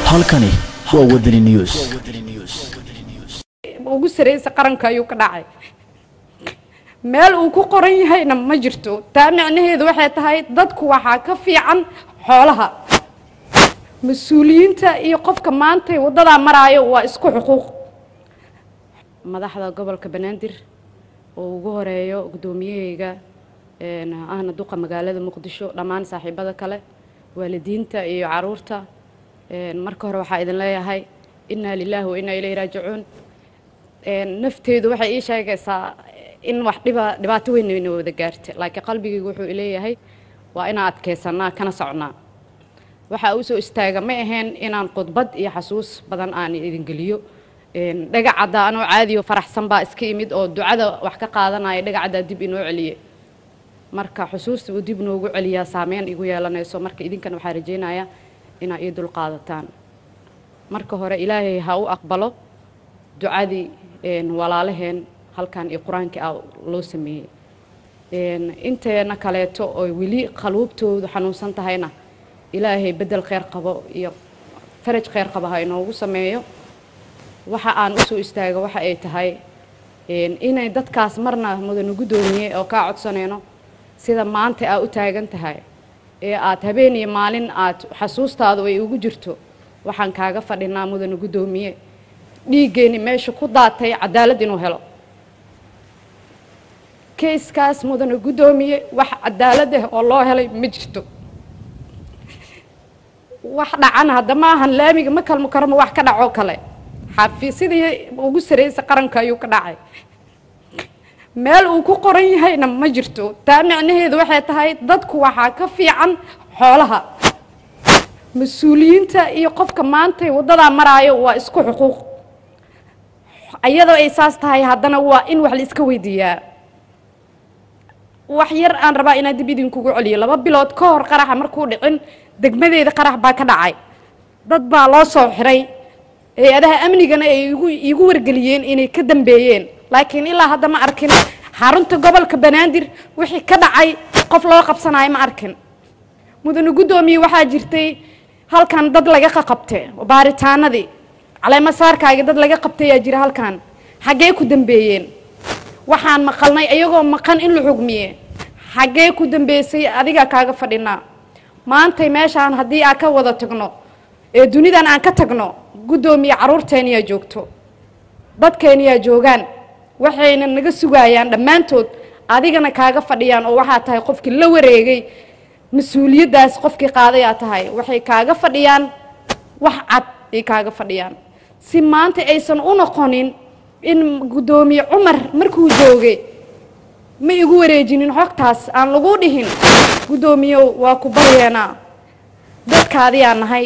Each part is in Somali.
halkani waa wadani news ugu sareysa qaranka ayuu ka dhacay meel uu ku qoran yahayna ma jirto taa micnaheedu waxay tahay dadku waxaa ka fiican xoolaha mas-uuliyiinta iyo qofka maantay waddadaa maraayo waa isku xuquuq madaxda gobolka banaadir oo ugu horeeyo guddoomiyahayga ahna duqa magaalada muqdisho dhammaan saaxiibada kale waalidiinta iyo caruurta marka hore waxaa idin leeyahay innaa lilaahi wa innaa ilayhi raajicuun nafteedu waxay ii sheegaysaa in wax dhiba dhibaato weyn ina wada gaarta laakiin qalbigaygu wuxuu ileeyahay waa inaan adkaysanaa kana socnaa waxaa u soo istaaga ma ahayn inaan khudbad iyo xasuus badan aan idin geliyo dhagacadda anoo caadiyo faraxsan baa iska imid oo ducada wax ka qaadanaya dhagacaddaa dib inoo celiye marka xusuusta uu dib noogu celiyaa saameyn igu yeelanayso marka idinkana waxaa rajaynayaa inaa ii dul qaadataan marka hore ilaahay ha u aqbalo ducadii walaalaheen halkan iyo qur-aankii ah loo sameeyey inteena kaleeto oo weli qaluubtoodu xanuunsan tahayna ilaahay bedel kheyr qabo iyo faraj kheyr qabo ha inoogu sameeyo waxa aan usoo istaaga waxa ay tahay inay dadkaas marna mudane guddoomiye oo kaa codsanayno sida maanta aa u taagan tahay ee aad habeen iyo maalin aad xasuustaadu ay ugu jirto waxaan kaaga fadhinaa mudane guddoomiye dhiiggeeni meesha ku daatay cadaalad inuu helo kayskaas mudane guddoomiye wax cadaalad ah oo loo helay ma jirto wax dhacana hadda ma ahan laamiga ma kalmo karama wax ka dhacoo kale xafiisyadii ugu sareysa qaranka ayuu ka dhacay meel uu ku qoran yahayna ma jirto taa micnaheedu waxay tahay dadku waxaa ka fiican xoolaha mas-uuliyiinta iyo qofka maantay waddadaa maraayo waa isku xuquuq iyadoo ay saas tahay haddana waa in wax la iska weydiiyaa wax yar aan rabaa inaan dib idinkugu celiyo laba bilood ka hor qaraxa markuu dhicin degmadeeda qarax baa ka dhacay dad baa loo soo xiray hay-adaha amnigana ay igu iigu wargeliyeen inay ka dambeeyeen laakiin ilaa hadda ma arkin xarunta gobolka banaadir wixii ka dhacay qof loo qabsanayo ma arkin mudane guddoomiye waxaa jirtay halkan dad laga qaqabte baaritaanadii caleemasaarkaagi dad laga qabtayaa jira halkan xaggee ku dambeeyeen waxaan maqalnay iyagoo maqan in la xugmiye xaggee ku dambeysay adigaa kaaga fadhinaa maantay meeshaan haddii aan ka wada tagno ee dunidan aan ka tagno guddoomiye carruurteeniyaa joogto dadkeeniyaa joogaan waxayna naga sugayaan dhammaantood adigana kaaga fadhiyaan oo waxaa tahay qofkii la wareegay mas-uuliyaddaas qofkii qaadayaa tahay waxay kaaga fadhiyaan wax cad ay kaaga fadhiyaan si maanta aysan u noqonin in guddoomiye cumar markuu joogay ma igu wareejinin xogtaas aan lagu dhihin guddoomiyow waa ku baryeenaa dadkaadiyaa nahay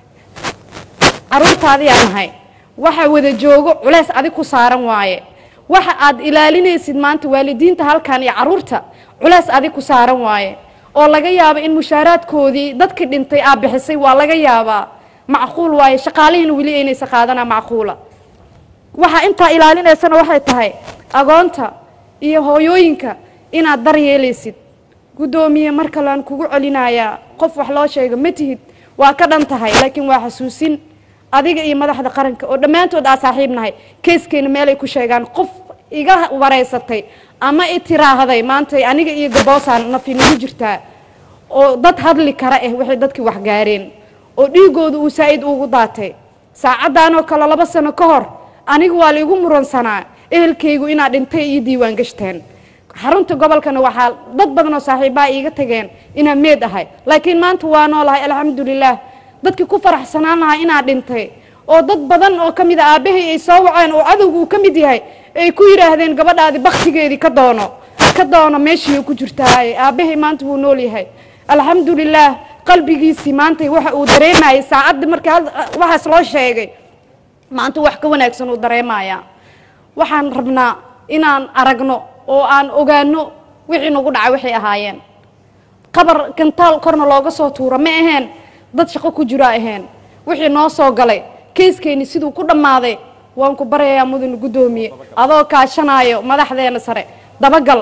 carruurtaadiyaa nahay waxa wada joogo culays adig ku saaran waaye waxa aad ilaalinaysid maanta waalidiinta halkan iyo carruurta culays adig ku saaran waaye oo laga yaabo in mushaaraadkoodii dadkii dhintay aa bixisay waa laga yaabaa macquul waaye shaqaalihiina weli aynaysa qaadanaa macquula waxaa intaa ilaalinaysana waxay tahay agoonta iyo hooyooyinka inaad daryeelaysid guddoomiye mar kalean kugu celinayaa qof wax loo sheega ma tihid waa ka dhan tahay laakiin waa xasuusin adiga iyo madaxda qaranka oo dhammaantood aa saaxiib nahay keeskeena meelay ku sheegaan qof iga wareysatay ama i tiraahday maantay aniga iyo gaboosaan nafi nagu jirtaa oo dad hadli kara ah waxay dadkii wax gaareen oo dhiigooda uu saa-id ugu daatay saacaddaanoo kale laba sano ka hor aniga waa laigu muransanaa ehelkaygu inaad dhintay iyo diiwaan gashteen xarunta gobolkana waxaa dad badan oo saaxiibaha iiga tageen inaan meed ahay laakiin maanta waa noolahay alxamdulilaah dadkii ku faraxsanaan lahaa inaad dhintay oo dad badan oo ka mid a aabbahay ay soo waceen oo cadowga uu ka mid yahay ay ku yidhaahdeen gabadhaadi baktigeedii ka doono ka doono meeshii ku jirtaaye aabbahay maanta wuu nool yahay alxamdulilaah qalbigiisii maanta waxa uu dareemayay saacadda markii waxaas loo sheegay maanta wax ka wanaagsan uu dareemayaa waxaan rabnaa inaan aragno oo aan ogaano wixii nagu dhacay waxay ahaayeen qabar gantaal korna looga soo tuuro ma aheen dad shaqo ku jiro aheen wixii noo soo galay keyskeeni siduu ku dhammaaday waan ku baryayaa mudane guddoomiye adoo kaashanaayo madaxdeena sare dabagal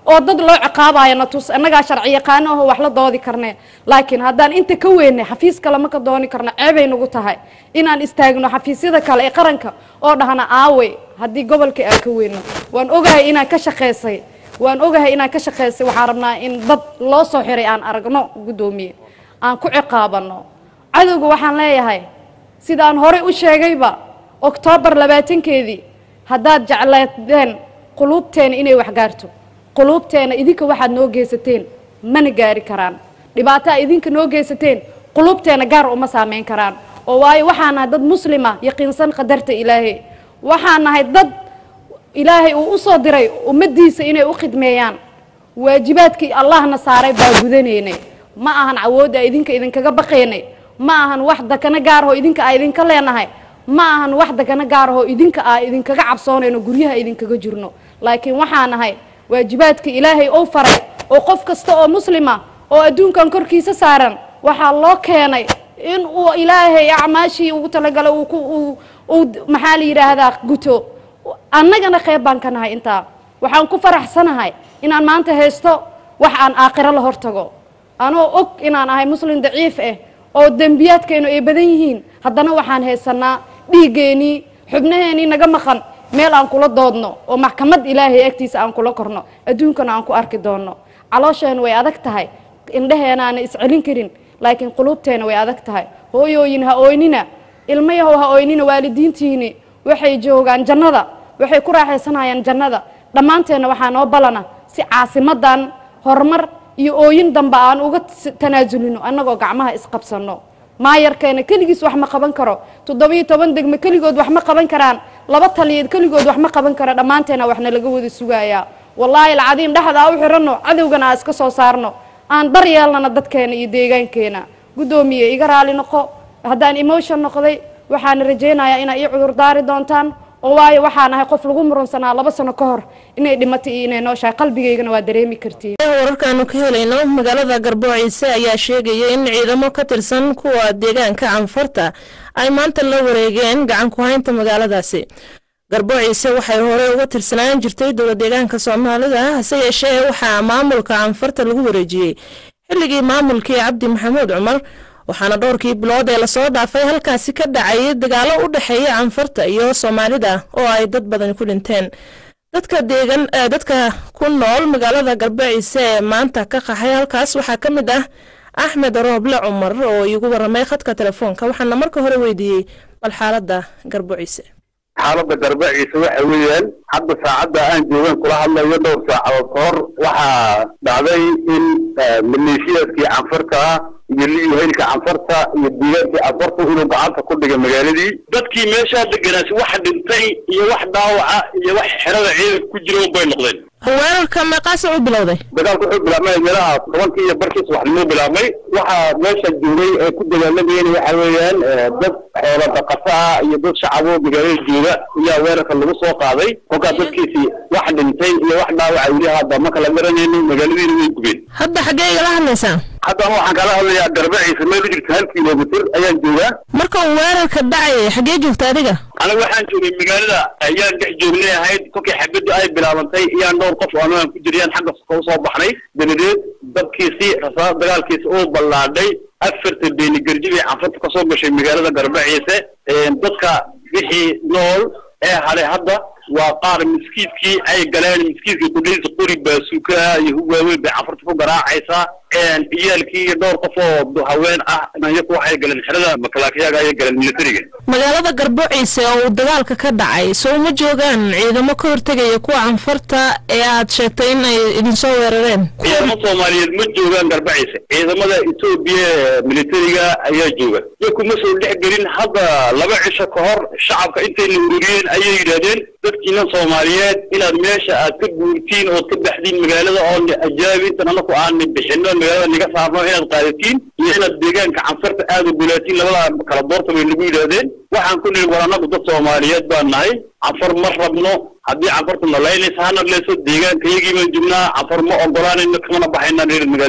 oo dad loo ciqaabayo na tus annagaa sharci yaqaano aho wax la doodi karnee laakiin haddaan inta ka weynay xafiis kale ma ka dooni karno ceebay nagu tahay inaan istaagno xafiisyada kale ee qaranka oo dhahna aawey haddii gobolka aan ka weyno waan ogahay inaan ka shaqaysay waan ogahay inaan ka shaqaysay waxaan rabnaa in dad loo soo xiray aan aragno guddoomiye aan ku ciqaabano cadowga waxaan leeyahay sidaan horey u sheegayba oktoobar labaatankeedii haddaad jecleedeen quluubteena inay wax gaarto quluubteena idinka waxaad noo geysateen mana gaari karaan dhibaataa idinka noo geysateen quluubteena gaar uma saameyn karaan oo waayo waxaan nahay dad muslima yaqiinsan qadarta ilaahay waxaan nahay dad ilaahay uu u soo diray ummaddiisa inay u khidmeeyaan waajibaadkii allahna saaray baa gudanaynay ma ahan awoodda idinka idinkaga baqaynay ma ahan wax dakana gaarahoo idinka aa idinka leenahay ma ahan wax dakana gaarahoo idinka aa idinkaga cabsoonayno guryaha idinkaga jirno laakiin waxaa nahay waajibaadka ilaahay ou faray oo qof kasta oo muslima oo adduunkan korkiisa saaran waxaa loo keenay in uu ilaahay acmaashii ugu talagalay uu ku uu uu maxaa la yidhaahdaa guto annagana qeyb baan ka nahay intaa waxaan ku faraxsanahay inaan maanta haysto wax aan aakhiro la hortago anoo og inaan ahay muslim daciif ah oo dembiyaadkaynu ay badan yihiin haddana waxaan haysanaa dhiiggeenii xubnaheenii naga maqan meel aan kula doodno oo maxkamad ilaahay agtiisa aan kula korno adduunkana aan ku arki doonno caloosheenu way adag tahay indhaheenaana iscelin karin laakiin quluubteena way adag tahay hooyooyin ha ooynina ilmayahow ha ooynina waalidiintiini waxay joogaan jannada waxay ku raaxaysanayaan jannada dhammaanteenna waxaa noo ballana si caasimadan horumar iyo ooyin dambe aan uga tanaasulino annagoo gacmaha isqabsanno maayarkeena keligiis wax ma qaban karo toddobiyo toban degme keligood wax ma qaban karaan laba taliyeed keligood wax ma qaban karo dhammaanteena waxna laga wada sugayaa wallaahi alcadiim dhexdaa u xiranno cadowgana aa iska soo saarno aan dar yeelnana dadkeena iyo deegaankeena guddoomiye iga raali noqo haddaan emotion noqday waxaana rajaynayaa inaa ii cudurdaari doontaan oo waayo waxaan ahay qof lagu murunsanaa laba sano ka hor inay dhimatay iyo inay nooshahay qalbigaygana waa dareemi kartiin wararkaanu ka helayno magaalada garboociise ayaa sheegaya in ciidamo ka tirsan kuwa deegaanka canfarta ay maanta la wareegeen gacan ku haynta magaaladaasi garboociise waxay horey uga tirsanaan jirtay dowla deegaanka soomaalida hase yeeshee waxaa maamulka canfarta lagu wareejiyey xilligii maamulkii cabdi maxamuud cumar waxaana dhowrkii bilood ee lasoo dhaafay halkaasi ka dhacay dagaalo u dhexeeya canfarta iyo soomaalida oo ay dad badani ku dhinteen dadka deegan dadka ku nool magaalada garbaciise ee maanta ka qaxay halkaas waxaa ka mid ah axmed rooble cumar oo iigu waramay khadka telefoonka waxaana marka hore weydiiyey bal xaalada garbaciise xaaladda garbaciise waxa weeyaan hadda saacadda aan joogan kula hadlayo dhowr saacadood ka hor waxaa dhacday in maleeshiyaadkii canfarta ah iyo liihaylka canfarta iyo deegaankii canfarta inuu gacanta ku dhigay magaaladii dadkii meeshaa deganaasi wax dhintay iyo wax dhaawaca iyo wax xerada ciidanka ku jira bay noqdeen weerarka meeqaasa u bilowday dagaalku wuxuu bilaabmay meelaha tobankii iyo barkii subaxnimo bilaabmay waxaa meesha joogay ee ku dagaalamayeen waxa weeyaan dad xoola dhaqato ah iyo dad shacabo magaalada jooga ayaa weerarka lagu soo qaaday kolkaa dadkiisii wax dhintay iyo wax dhaawaca weli hadda ma kala garanayno magaaladiina way gubeen hadda xaggee igala hadlaysaa haddana waxaan kala hadlayaa garbaciisa meel u jirta hal kilomitr ayaan joogaa marka uu weerarka dhacay xaggee joogta adiga aniga waxaan joogay magaalada ayaan dhex joognay ahayd kolkii xabaddu ay bilaabantay iyaan dhowr qof oo anagaan ku jirayaan xagga ka usoo baxnay dabadeed dabkiisii rasaas dagaalkiisi uu ballaadhay afarta beeni garji bay canfarta kasoo gashay magaalada garbaciise dadka wixii nool ee hadhay hadda waa qaar miskiidkii ay galeen miskiidkii kudhiisa qori baasuuka iyo hugaaweyn bay canfarta ku garaacaysaa ciyaalkii iyo dhowr qof oo haween ah iyaku waxay galeen xerada makalaakiyaga ayay galeen militariga magaalada garboociise oo uu dagaalka ka dhacay soo ma joogaan ciidamo ka hortegaya kuwa canfarta ee aad sheegtay in ay idinsoo weerareen ciidamo soomaaliyeed ma joogaan garbaciise ciidamada etoobiya militariga ayaa jooga iyo kuma soo dhex gelin hadda laba cisho ka hor shacabka intayna ururiyeen ayay yidhaahdeen dadkiina soomaaliyeed inaad meesha aad ka guurtiin ood ka baxdiin magaalada oo ajaabi intan anaku aan bixino magaalada naga saarno inaad qaadatiin iyo inaad deegaanka canfarta aada ogolaatiin labada kala doorta bay nagu yidhaahdeen waxaan ku nihi war anagu dad soomaaliyeed baan nahay canfar ma rabno haddii canfartu nalaynaysa ha nadlayso deegaanka iyagii baan joognaa canfar ma ogolaanayno kamana baxaynaa reer magaalada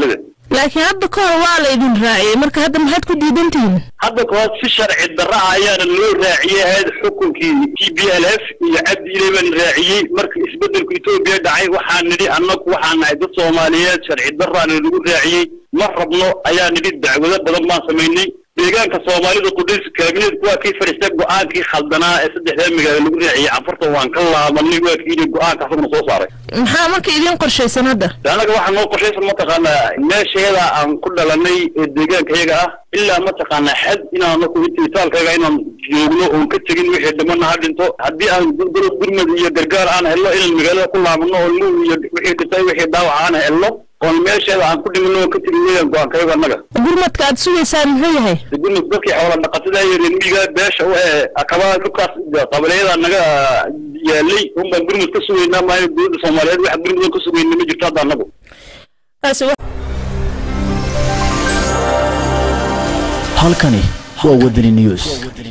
laakiin hadda ka hor waa la idin raaciyey marka hadda maxaad ku diidantihiin hadda kahor si sharci darra ah ayaana loo raaciyey ahayd xukunkii t b l f iyo cabdi ile baan raaciyey marka isbedelku etoobiya dhacay waxaan nidhi annagu waxaan nahay dad soomaaliyeed sharci darraana lagu raaciyey ma rabno ayaa nidhi dacwado badan baan samaynay deegaanka soomaalida qudus kaabineedku waa kii fadhiistay go-aankii khaldanaa ee saddexdaa magaalo lagu raaciyey canfarta waan ka laabanay waa kii yidhi go-aanka asaguna soo saaray maxaa marka idiin qorshaysan hadda annaga waxaa noo qorshaysan mataqaanaa meesheeda aan ku dhalanay ee deegaankayaga ah ilaa mataqaanaa xad inaan itaalkayaga inaan joogno oon ka tegin wixii dhimana ha dhinto haddii aan dowlad gurmad iyo gargaar aan helno inaan magaalada ku laabano oo luug iyo wixii dhintay wixii dhaawac aan helno oon meesheeda aan ku dhimano oon ka tegin weyaan go-aankayaga annaga gurmadka aad sugaysaan muxuu yahay gurmad dadkii xoola dhaqatada iyo reer miyiga beesha u ee akabaa dhulkaas qabaliyada naga yaalay un baan gurmad ka sugaynaa maayo dowladda soomaaliyeed wax gurmad ka sugayna ma jirto hadda annagu taasi halkani waa wadani news